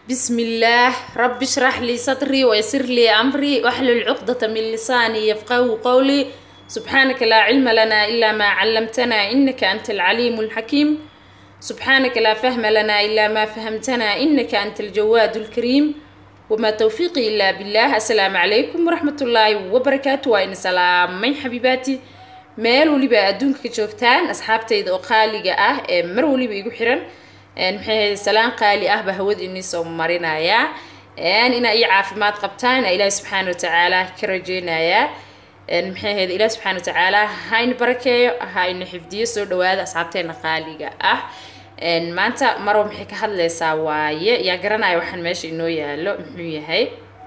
بسم الله رب اشرح لي صدري ويسر لي أمري واحلل عقدة من لساني يفقه قولي سبحانك لا علم لنا إلا ما علمتنا إنك أنت العليم الحكيم سبحانك لا فهم لنا إلا ما فهمتنا إنك أنت الجواد الكريم وما توفيقي إلا بالله السلام عليكم ورحمة الله وبركاته وإن سلام من حبيباتي meel weliba adduunka ka joogtaan asxaabtayda oo qaaliga ah ee mar weliba igu xiran maxay ahayd salaan qaali ah baa hawada inii soo marinayaa inaa iyo caafimaad qabtaan ilaahi subxaana watacaala ka rajeynayaa maxay ahayd ilaahi subxaana watacaala ha ina barakeeyo ha ina xifdiyo soo dhawaada asxaabteena qaaliga ah maanta marwa maxay ka hadlaysaa waaye yaa garanaya waxaan meesha inoo yaalo muxuu yahay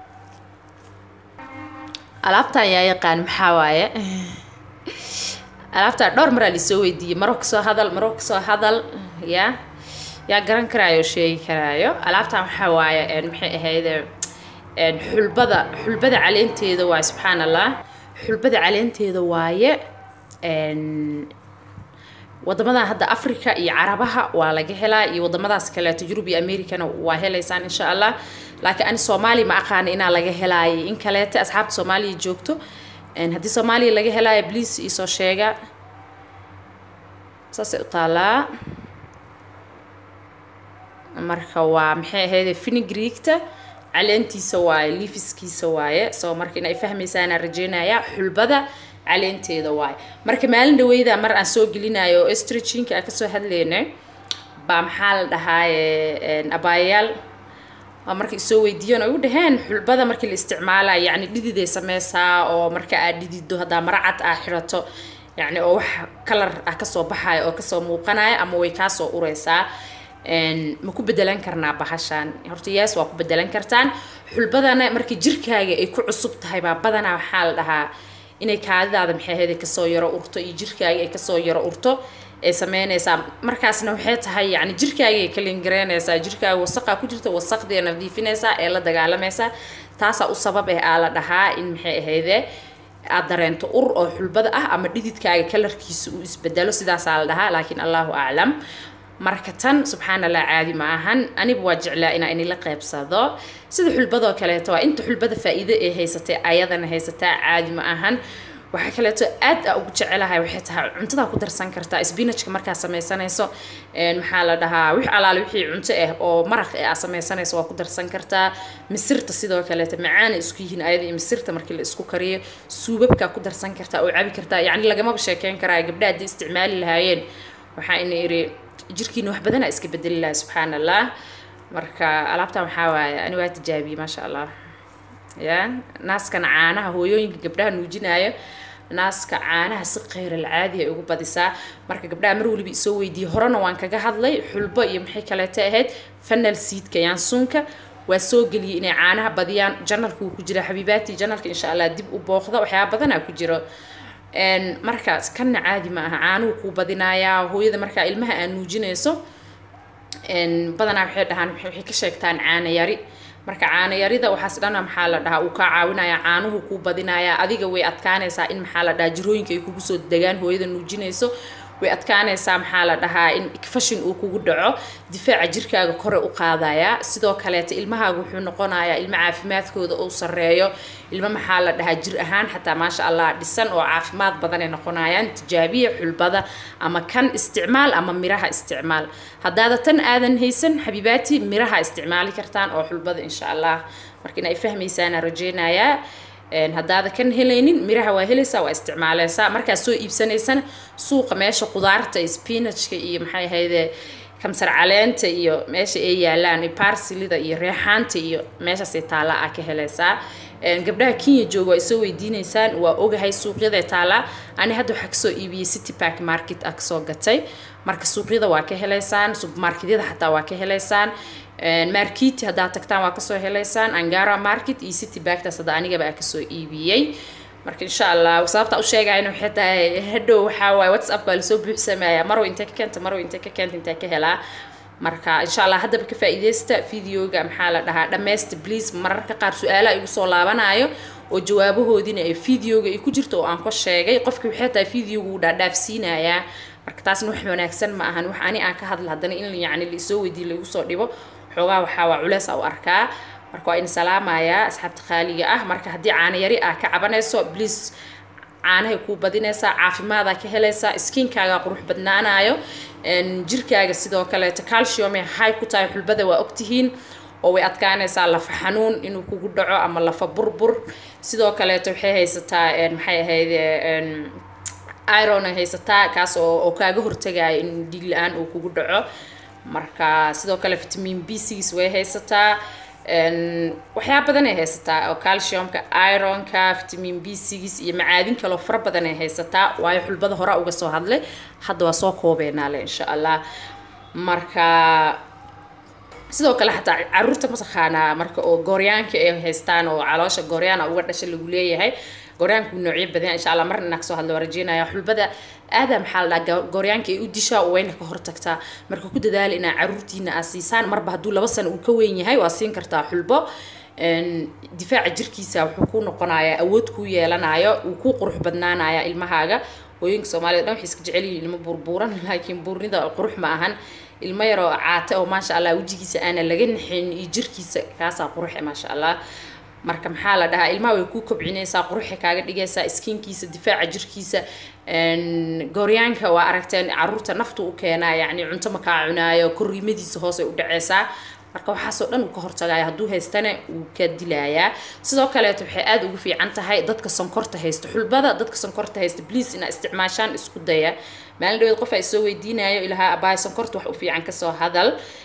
alaabtan yaa yaqaan maxaa waaye alaabtaa dhowr maraa lisoo weydiiyey maro kasoo hadal maro kasoo hadal ya yaa garan karaayo oo sheegi karaayo alaabtan waxaa waaye maxay ahayde xulbada xulbada caleenteeda waaye subxaan allah xulbada caleenteeda waaye wadamadan hadda africa iyo carabaha waa laga helaa iyo wadamadaas kaleeto yurub iyo americana waa helaysaan insha allah laakiin ani soomaaliya ma aqaana inaa laga helaayo in kaleete asxaabta soomaaliya joogto haddii soomaaliya laga helaayo bliis iisoo sheega saasay u taalaa marka waa maxay ahayde finigreegta caleentiisa waaye lifiskiisa waaye soo marka in ay fahmaysaanaan rajeynayaa xulbada caleenteeda waaye marka maalin dhaweyda mar aan soo gelinayo oo estrajinka aan kasoo hadlaynay baa maxaa la dhahaaye abaayayaal waa marka isoo weydiiyeen oo u dhaheen xulbada markii la isticmaalayo yacni dhididay sameysaa oo marka aad dhidido haddaa maracad aa xirato yacni oo wax kalar ah kasoo baxayo oo kasoo muuqanaya ama way kaasoo ureysaa ma ku bedelan karnaa bahashaan horta yaas waa ku bedelan kartaan xulbadana marka jirkaaga ay ku cusub tahay baa badanaa waxaa la dhahaa inay kaadidaada maxay ahayd kasoo yaro urto iyo jirkaaga ay kasoo yaro urto ay sameynaysaa markaasna waxay tahay yani jirkaaga ay kalingareynaysaa jirkaaga wasaqaa ku jirta wasaqdii nadiifinaysaa ee la dagaalamaysaa taasaa u sabab eh aa la dhahaa in maxay ahayde aad dareento ur oo xulbada ah ama dhididkaaga kalarkiisa uu isbedelo sidaasaa la dhahaa laakiin allahu aclam marka tan subxaan allah caadi ma ahan aniba waa jeclaa inaa inila qeybsado sida xulbadoo kaleeto waa inta xulbada faa-iido ee haysatay ayadana haysataa caadi ma ahan waxaa kaleeto aad a ugu jecelahay waxay tahay cuntadaa ku darsan kartaa spinachka markaa sameysanayso maxaa la dhahaa wix alaale wixii cunto ah oo maraq ee aa sameysanayso waa ku darsan kartaa misirta sidoo kaleeto macaana isku yihiin ayada iyo misirta markii la isku kariyo suubabkaa ku darsan kartaa oo cabi kartaa yacni lagamaba sheekeyn karaa gabdhaha haddii isticmaali lahaayeen waxaa ina iri jirkiina wax badanaa iska bedeli laha subxaan allah marka alaabtan waxaa waaye ani waa tijaabiyey maasha allah ya naaskan caanaha hooyooyinka gabdhaha nuujinaayo naaska caanaha si kheyral caadi ay ugu badisaa marka gabdhaha mar waliba isoo weydiiyey horena waan kaga hadlay xulbo iyo maxay kaleeto ahayd fanal seedka yaansuunka waa soo geliyey inay caanaha badiyaan janalka wuu ku jira xabiibaati janalka insha allah dib u booqda waxyaaba badanaa ku jiro markaas kanna caadi ma aha caanuhu kuu badinayaa hooyada markaa ilmaha aad nuujinayso badanaa waxay dhahaan waxay ka sheegtaan caana yari marka caana yarida waxaas dhana maxaa la dhahaa uu kaa caawinaya caanuhu kuu badinayaa adiga way adkaanaysaa in maxaa la dhahaa jirooyinka ay kugu soo degaan hooyada nuujinayso way adkaanaysaa maxaa la dhahaa in fashin uu kugu dhaco difaaca jirkaaga kore u qaadaya sidoo kaleeta ilmahaaga wuxuu noqonayaa ilmo caafimaadkooda uu sareeyo ilmo maxaa la dhahaa jir ahaan xataa maasha allah dhisan oo caafimaad badan ay noqonayaan tijaabiya xulbada ama kan isticmaal ama miraha isticmaal haddaada tan aadan haysan xabiibaati miraha isticmaali kartaan oo xulbada insha allah marka in ay fahmaysaana rajeynayaa haddaada kan helaynin miraha waa helaysaa waa isticmaaleysaa markaad soo iibsanaysana suuqa meesha qudaarta spinachka iyo maxay ahayde kamsar caleenta iyo meesha ay yaalaan barsilida iyo reexaanta iyo meeshaasay taallaa aa ka helaysaa gabdhaha kenya jooga waa isoo weydiineysaan waa ogahay suuqyada taallaa ani hadda waxaa kasoo iibiyey city park market a kasoo gatay marka suuqyada waa ka helaysaan supermarketyada xataa waa ka helaysaan markiti haddaad tagtaan waa kasoo helaysaan angara market iyo city bagtaas hadda anigaba aa kasoo iibiyey marka insha allah sababta u sheegayna waxay tahay hadhow waxaa waaye whatsapp waa lasoo buuxsamayaa marow intee ka keenta marow intee ka keenta intee ka helaa marka insha allah haddaba ka faa'iideysta videoga maxaa la dhahaa dhammaysta please mararka qaar su-aalaha igu soo laabanayo oo jawaabahoodiina ay videoga ay ku jirto oo aan ka sheegay qofki waxay tahay videoga uu dhaadhaafsiinayaa marka taasna wax wanaagsan ma ahan wax ani aan ka hadla haddana in yacni laisoo weydiiyo laigu soo dhibo xoogaa waxaa waa culeys a u arkaa marka waa in salaamayaa asxaabta khaaliga ah marka haddii caano yari ah ka cabanayso please caanahay kuu badinaysaa caafimaadaa ka helaysaa skinkaaga qurux badnaanayo jirkaaga sidoo kaleeto calciume hay ku tahay xulbada waa ogtihiin oo way adkaanaysaa lafa xanuun inuu kugu dhaco ama lafa burbur sidoo kaleeto waxay haysataa maxay ahayd iron ay haysataa kaas oo oo kaaga hortagaya in dhiig la-aan uu kugu dhaco marka sidoo kale vitamin b six way haysataa waxyaa badan ay haysataa oo calciumka ironka vitamin b six iyo macaadin kaloo fara badan ay haysataa waayo xulbada hore uga soo hadlay hadda waa soo koobeynaale insha allah marka sidoo kale xataa caruurta mataqaanaa marka oo gooryaanka ay haystaan oo caloosha gooryaana uga dhasha lagu leeyahay gooryaanku noocyo badan insha allah marna inaa kasoo hadla waa rajeynaya xulbada aada maxaa la dhaha gooryaanka ay u dishaa wayna ka hortagtaa marka ku dadaala inaa caruurtiina aa siisaan marba hadduu laba sano uu ka weyn yahay waa siin kartaa xulbo difaaca jirkiisa wuxuu ku noqonayaa awood kuu yeelanayo uu ku qurux badnaanaya ilmahaaga hooyinka soomaalida dhan waxay iska jecel yihiin ilmo burbuuran laakiin buurnida qurux ma ahan ilmo yaroo caate oo maasha allah wejigiisa aana laga naxin iyo jirkiisa kaasaa quruxe maasha allah marka maxaa la dhahaa ilmaha way kuu kobcinaysaa quruxay kaaga dhigaysaa skinkiisa difaaca jirkiisa gooryaanka waa aragteen caruurta naftu u keenaa yacni cunto makaa cunaayo korriimadiisa hoosay u dhaceysaa marka waxaasoo dhan uu ka hortagaya hadduu haystana wuu ka dilayaa sidoo kaleeto waxay aada ugu fiican tahay dadka sonkorta haysta xulbada dadka sonkorta haysta please inaa isticmaashaan isku daya maalin dhaweed qof ay soo weydiinayo ilahaa abaay sonkorta wax u fiican kasoo hadal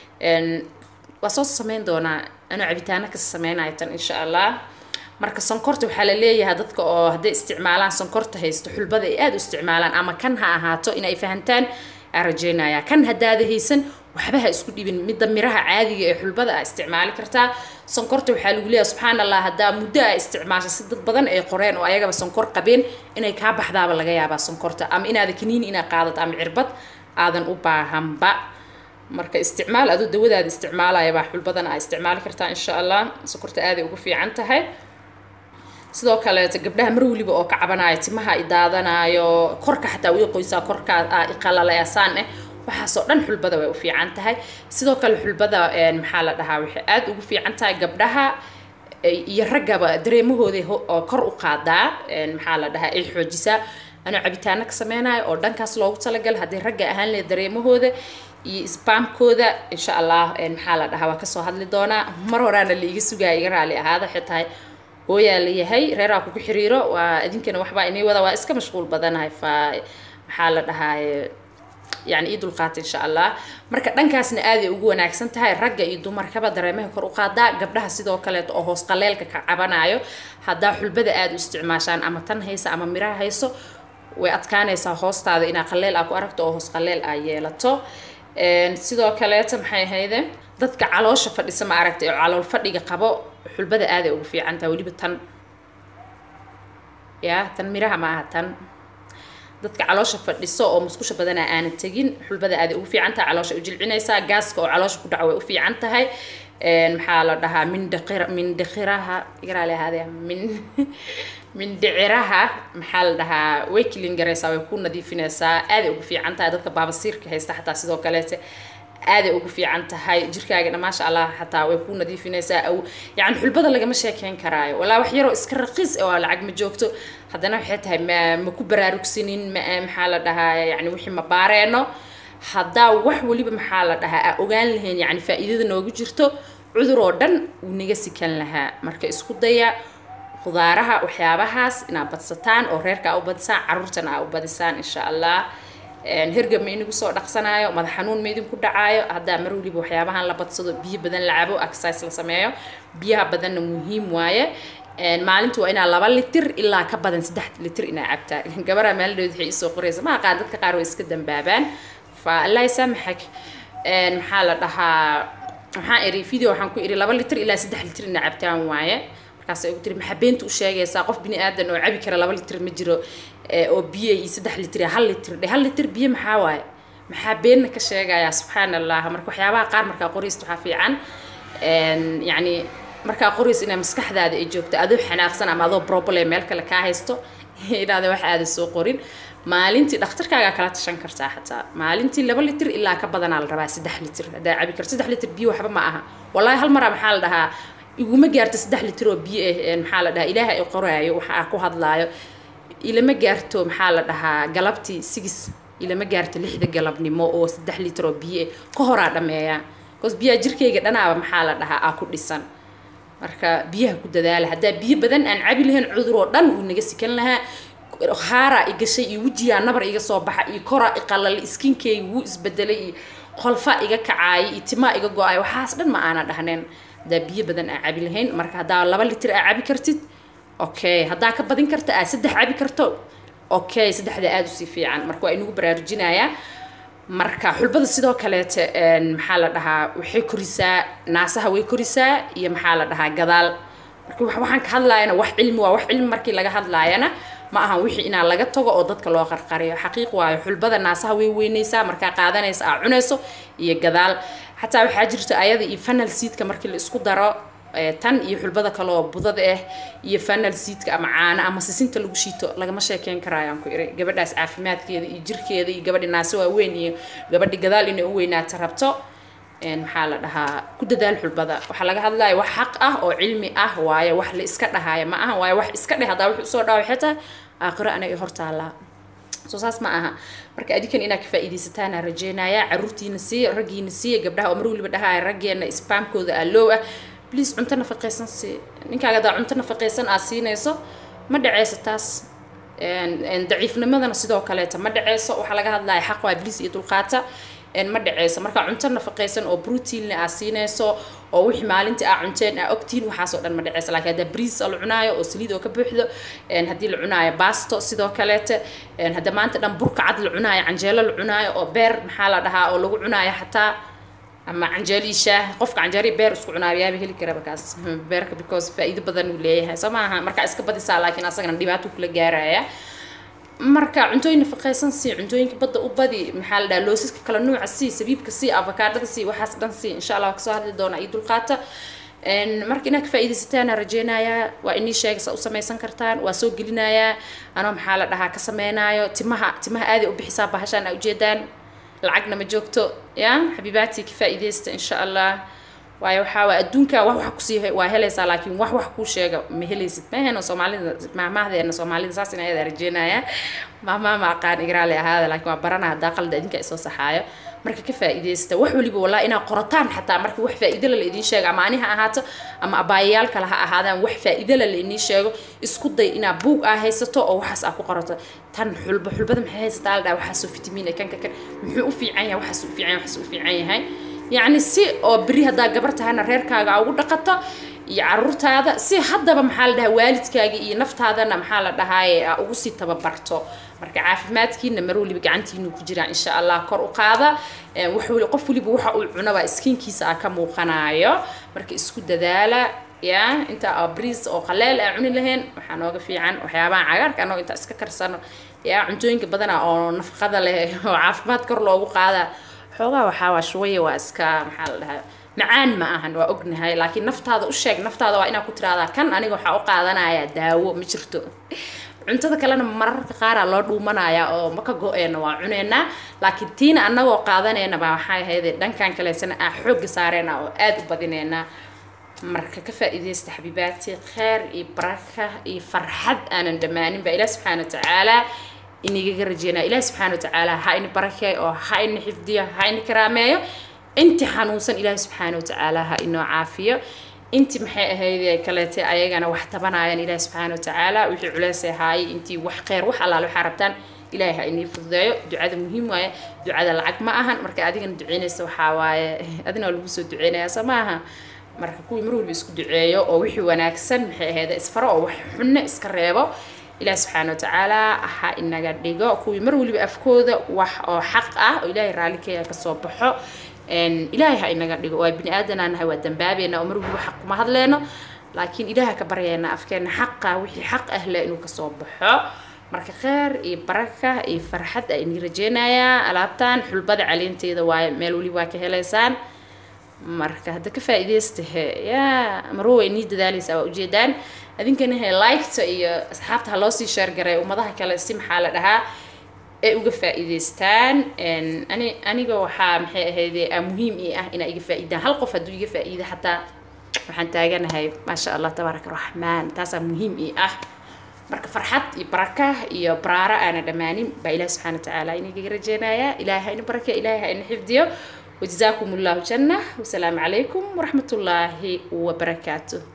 waa soo sameyn doonaa anuu cabitaano ka sameynayo tan insha allah marka sonkorta waxaa la leeyahay dadka oo hadday isticmaalaan sonkorta haysto xulbada ay aada u isticmaalaan ama kan ha ahaato inay fahantaan aa rajeynaya kan haddaada haysan waxba ha isku dhibin midda miraha caadiga ee xulbada aa isticmaali kartaa sonkorta waxaa lagu leeyahay subxaan allah haddaa muddo aa isticmaasha si dad badan ay qoreen oo ayagaba sonkor qabeen inay kaa baxdaaba laga yaabaa sonkorta ama inaada kaniini inaa qaadato ama cirbad aadan u baahanba marka isticmaal adoo dawadaada isticmaalaya baa xulbadan aa isticmaali kartaa insha allah sonkorta aaday ugu fiican tahay sidoo kaleeto gabdhaha mar weliba oo ka cabanaayo timaha i daadanaayo korka xataa way qoysaa korka iqalalayasaan eh waxaasoo dhan xulbada way u fiican tahay sidoo kale xulbada maxaa la dhahaa waxay aada ugu fiican tahay gabdhaha iyo raggaba dareemahooda oo kor u qaadaa maxaa la dhahaa ay xoojisaa anuu cabitaano ka sameynayo oo dhankaas loogu talagal haddii ragga ahaan leh dareemahooda iyo sbamkooda insha allah maxaa la dhahaa waa kasoo hadli doonaa mar horaana la iga sugaya iga raali ahaada waxay tahay hooyaa la yahay reeraa kugu xiriiro waa idinkana waxbaa inay wada waa iska mashquul badanahay fa maxaa la dhahaa yani ii dulqaata insha allah marka dhankaasna aaday ugu wanaagsan tahay ragga iyo dumarkaba dareemaha kor u qaadaa gabdhaha sidoo kaleeto oo hoos qaleelka ka cabanayo haddaa xulbada aada u isticmaashaan ama tan haysa ama miraha hayso way adkaanaysaa hoostaada inaa qaleel aa ku aragto oo hoos qaleel aa yeelato sidoo kaleeto maxay ahayde dadka caloosha fadhisa ma aragtay oo calool fadhiga qabo xulbada aaday ugu fiican tahay weliba tan ya tan miraha ma aha tan dadka caloosha fadhiso oo musqusha badanaa aana tegin xulbada aaday ugu fiican tahay caloosha u jilcinaysaa gaaska oo caloosha ku dhaco way u fiican tahay maxaa la dhahaa mindhaqir mindhaqiraha igaraale ahaadee min mindhiciraha maxaa la dhahaa way kilin garaysaa way ku nadiifinaysaa aaday ugu fiican tahay dadka baabasiirka haysta xataa sidoo kaleete aaday ugu fiican tahay jirkaagana maasha allah xataa way ku nadiifinaysaa aw yani xulbada lagama sheekeyn karaayo walaa wax yaroo iska raqiis oo lacag ma joogto haddana waxay tahay ma ma ku baraarugsanin ma maxaa la dhahaa yani wixii ma baareeno haddaa wax weliba maxaa la dhahaa aa ogaan lahayn yani faa'iidada noogu jirto cudur oo dhan wuu naga sikan lahaa marka isku daya khudaaraha waxyaabahaas inaad badsataan oo reerka aa u badisaan caruurtana aa u badisaan insha allah hergab ma inagu soo dhaqsanaayo madax xanuun ma idinku dhacaayo haddaa mar weliba waxyaabahan la badsado biyo badan la cabo exercise la sameeyo biyaha badanna muhiim waaye maalinta waa inaa laba litir ilaa ka badan saddex litir inaa cabtaa gabaraa maalidhood waxay isoo qoraysa ma aqaan dadka qaar way iska dambaabaan fa allah ysaamaxak maxaa la dhahaa waxaan iri video waxaan ku iri laba litir ilaa saddex litir inaa cabtaan waaye markaasay ugu tiri maxaa beenta u sheegaysaa qof bini aadan oo cabi kara laba litir ma jiro oo biyo iyo saddex litir hal litir dhe hal litir biyo maxaa waaye maxaa beenna ka sheegayaa subxaan allah marka waxyaabaha qaar markaa qoraysta waxaa fiican yacni markaa qoraysa inaa maskaxdaada ay joogto adoo xanaaqsan ama adoo problem meel kale kaa haysto inaada wax aada soo qorin maalintii dhakhtarkaagaa kala tashan kartaa xataa maalintii laba litir ilaa ka badanaa la rabaa saddex litir haddaa cabi karto saddex litir biyo waxba ma aha wallaahi hal maraa maxaa la dhahaa iguma gaarto saddex litir oo biyo ah maxaa la dhahaa ilaaha i qoraayo waxa aan ku hadlaayo ilama gaarto maxaa la dhahaa galabtii sigis ilama gaarto lixda galabnimo oo saddex litir oo biyo ah ka horaa dhameeyaa bcause biyaha jirkayga dhanaaba maxaa la dhahaa aa ku dhisan marka biyaha ku dadaala haddaa biyo badan aan cabi lahayn cudur oo dhan uu naga sikan lahaa haaraa i gashay iyo wejigaa nabar iga soo baxa iyo koraa i qalal iskinkeyga wuu isbedelay iyo qolfa iga kacaayay iyo timaa iga go-ay waxaas dhan ma aana dhahneen haddaa biyo badan aan cabi lahayn marka haddaa laba litir aa cabi kartid okay haddaa ka badin karta aa saddex cabi karto okay saddexda aada usii fiican marka waa inagu baraarujinayaa marka xulbada sidoo kaleete maxaa la dhahaa waxay korisaa naasaha way korisaa iyo maxaa la dhahaa gadaal marka waxaan ka hadlaayana wax cilmi waa wax cilmi markii laga hadlaayana ma ahan wixii inaa laga tago oo dadka loo qarqariyo xaqiiq waayo xulbada naasaha way weynaysaa markaa qaadanaysa aa cunayso iyo gadaal xataa waxaa jirta ayada iyo fanal seedka markii la isku daro tan iyo xulbada kale oo budada ah iyo fanal seedka ama caano ama sisinta lagu shiito lagama sheekeyn karayaan ku iri gabadhaas caafimaadkeeda iyo jirkeeda iyo gabadhi naase waaweyn iyo gabadhi gadaal inay u weynaata rabto maxaa la dhahaa ku dadaal xulbada waxaa laga hadlaya wax xaq ah oo cilmi ah waaye wax la iska dhahaayo ma aha waaye wax iska dheh haddaa wix usoo dhawa waxay tahay aakhiro anaga hortaallaa soo saas ma aha marka adikan inaad ka faa'iidaysataana rajeynayaa caruurtiina siiya raggiina siiya gabdhaha oo mar waliba dhahaya raggeena isbaamkooda aa loow ah bliis cunto nafaqaysan sii ninkaaga hadaa cunto nafaqaysan aad siinayso ma dhaceyso taas daciifnimadana sidoo kaleeta ma dhaceyso waxaa laga hadlaya xaq waa bliis iyo dulqaata ma dhaceyso marka cunto nafaqaysan oo proteinna aa siinayso oo wixii maalintii aa cunteen aa ogtiin waxaasoo dhan ma dhaceyso laakiin haddaa briis la cunaayo oo saliid oo ka buuxdo haddii la cunaayo basto sidoo kaleete hadda maanta dhan burka cad la cunaayo canjeelo la cunaayo oo beer maxaa la dhahaa oo lagu cunaayo xataa ama canjeelo iyo shaah qofka canjeelo iyo beer isku cunaayo yaaba heli karaba kaas beerka because faa'iido badan uu leeyahay soo maaha markaa iska badisaa laakiin asagana dhibaato kula gaaraya marka cuntooyin nafaqaysan sii cuntooyinka badda u badi maxaa la dhaha loosiska kala nuuca sii sabiibka sii avakaadhada sii waxaas dhan sii insha allah kasoo hadli doona iyo dulqaata marka inaad ka faa'iidaysataan rajeynayaa waa inii sheega sa u samaysan kartaan waa soo gelinayaa anoo maxaa la dhahaa ka sameynaayo timaha timaha aaday u bixisaa bahashaan aa ujeedaan lacagna ma joogto ya xabiibaatii ka faa'iidaysta insha allah waayo waxaa waa adduunka wax wax kusii waa helaysaa laakiin wax wax kuu sheega ma helaysid maheno soomaalida maahmaahdeena soomaalida saas in ayada rajeynaya maahmaah ma aqaan igraale ahaada laakiin waa barana haddaa qalda idinka isoo saxaayo marka ka faa'iidaysta wax waliba walaa inaad qorataan xataa marka wax faa'iidala la idiin sheego ama ani ha ahaato ama abaayayaal kale ha ahaadaan wax faa'iidala la idiin sheego isku day inaad buug aa haysato oo waxaas aa ku qorato tan xulba xulbada maxay haysataa la dhaha waxaasoo fitamiin kan ka kan muxuu u fiican yahay waxaas u fiican yahay waxaas u fiican yahay yacni si oo beri haddaa gabar tahana reerkaaga aa ugu dhaqato iyo caruurtaada si haddaba maxaa la dhahaa waalidkaaga iyo naftaadana maxaa la dhahaaye aa ugu sii tababarto marka caafimaadkiina mar waliba gacantiinu ku jiraa insha allah kor u qaada wax wali qof waliba waxa uu cunaba skinkiisa aa ka muuqanaayo marka isku dadaala ya inta aa briis oo qaleel aa cuni lahayn waxaa nooga fiican waxyaabaha cagaarka anoo inta iska karsano ya cuntooyinka badana oo nafaqada leh oo caafimaad kor loogu qaada xoogaa waxaa waa shuwaya waa iska maxaa la dhahaa macaan ma ahan waa ognahay laakiin naftaada u sheeg naftaada waa inaad ku tiraahdaa kan aniga waxaa u qaadanayaa daawo ma jirto cuntada kalena mararka qaaraa loo dhuumanayaa oo maka go-eena waa cuneynaa laakiin tiina annagoo qaadanayna baa waxay ahayd dhankan kaleysana aa xoogga saareyna oo aada u badineynaa marka ka faa'iidaysta xabiibaati kheer iyo baraka iyo farxad aanan dhammaanin baa ilaah subxaana wa tacaala inigaga rajeynaa ilaah subxaana wa tacaala ha ini barakeeyo oo ha ini xifdiyo ha ini karaameeyo inti xanuunsan ilaahi subxaana wa tacaala ha inoo caafiyo inti maxay ahayd kaleete ayagana wax tabanayaan ilaahi subxaana wa tacaala wixii culeysay haayay intii wax kheyr wax allaale waxaa rabtaan ilaahay ha inii fududeeyo ducada muhiim waaye ducada lacag ma ahan marka adigana duceynaysa waxaa waaye adina waa lagu soo duceynayaa soo maaha marka kuwii mar walba isku duceeyo oo wixii wanaagsan maxay ahayd isfaro oo wax xunne iska reebo ilaahi subxaana wa tacaala ha inaga dhigo kuwii mar waliba afkooda wax oo xaq ah oo ilaahay raalli ka yahay kasoo baxo ilaahay ha inaga dhigo waa bini aadanaa nahay waa dambaabeena oo mar waliba xaq kuma hadleyno laakiin ilaaha ka baryeena afkeena xaqa wixii xaq ah le inuu kasoo baxo marka kheer iyo baraka iyo farxad a inii rajeynayaa alaabtan xulbada caleenteeda waaye meel waliba waa ka helaysaan marka hadda ka faa'iidaysta he yaa marwo way inii dadaaleysaa waa ujeedaan adinkana he liketa iyo asxaabta ha loosii sheergaray ummadaha kale si maxaa la dhahaa ay uga faa'iidaystaan ani aniga waxaa maxay ahayde muhiim ii ah inaa iga faa'iidaan hal qof hadduu iga faa'iida xataa waxaan taaganahay maasha allah tabaaraka raxmaan taasaa muhiim ii ah marka farxad iyo baraka iyo baraaro aana dhammaanin baa ilahi subxana watacaala inaga rajeynayaa ilahay ha ina barake ilahay ha ina xifdiyo wajazaakum allahu janna wasalaamu calaykum waraxmat ullaahi wabarakaatuh